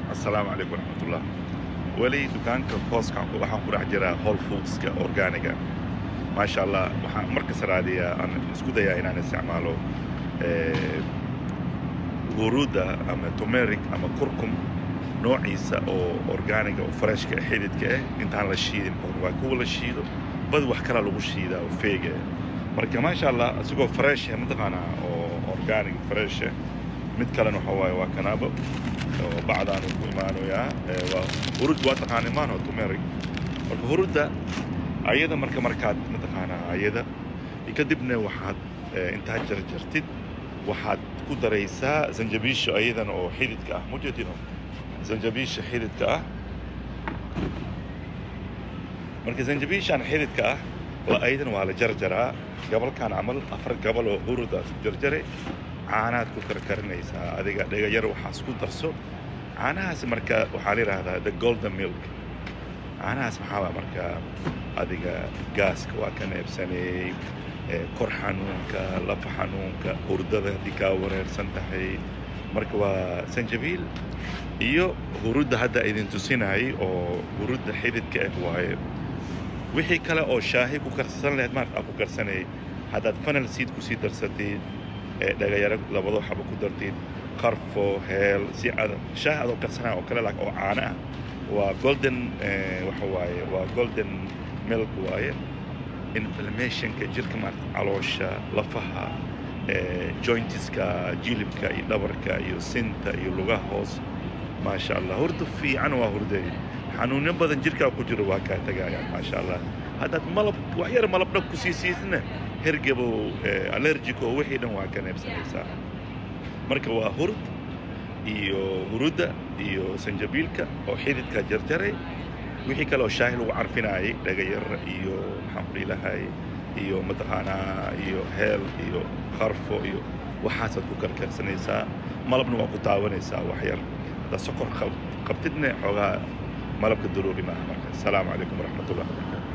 assalaamu calaykum waraxmatullah weli dukaanka kooskan waxaan ku dhex jiraa whole foodska organiga maasha allah waxaan markas raadiyaa aan isku dayaa inaan isticmaalo huruudda ama tumeric ama kurkum noociisa oo organiga oo freshka xididka ah intaan la shiidin waa kuwa la shiido badi wax kala lagu shiidaa oo feega marka maasha allah isagoo fresh mataqaanaa oo organic fresh mid kalena waxa waaye waa kanaabo oo bacdaan ku imaanoyaa waa hurud waa taqaana imaan oo tumeric marka hurudda ayada marka markaad mataqaanaa ayada kadibna waxaad intaad jarjartid waxaad ku daraysaa zanjabiisha ayadan oo xididka ah mujeedino zanjabiisha xididka ah marka zanjabiishan xididka ah ayadan waa la jarjaraa gabalkan camal afar gabal oo hurudaas ku jarjare caanaad ku karkarinaysaa adiga dhegayar waxaas ku darso caanahaas marka waxaa la yidhaahdaa the golden milk caanahaas maxaa marka adiga gaaska waa ka neebsaneeyey kor xanuunka lafa xanuunka hurdada haddii kaa wareersan tahay marka waa sanjabiil iyo hurudda hadda idin tusinayay oo hurudda xididka ah waaye wixii kale oo shaahi ku karsan lahayd maarka aa ku karsanayay haddaad fanal seed kusii darsatid dhagayaro labado xaba ku dartid qarfo heel si ad shaah adoo karsanaya oo kale oo caano ah waa golden waxa waaye waa golden milk waaye inflammationka jirka maarata caloosha lafaha jointiska jilibka iyo dhabarka iyo sinta iyo lugaha hoos maasha allah hurda fiican waa hurday xanuunyo badan jirkaa ku jiro waa kaa tagayaan maasha allah haddaad malab wax yar malab dhab kusii siisna hergabo allergico wixii dhan waa ka neebsanaysaa marka waa hurd iyo hurudda iyo sanjabiilka oo xididka jarjaray wixii kale oo shaahi lagu carfinaayay dhagayar iyo maxaan ku dhiilahay iyo mataqaanaa iyo heel iyo qarfo iyo waxaasaad ku karkarsanaysaa malabna waa ku taabanaysaa wax yar haddaad sokor qabtidna xoogaa malabka daruuri maaha marka asalaamu calaykum waraxmat ullahi wabarakatu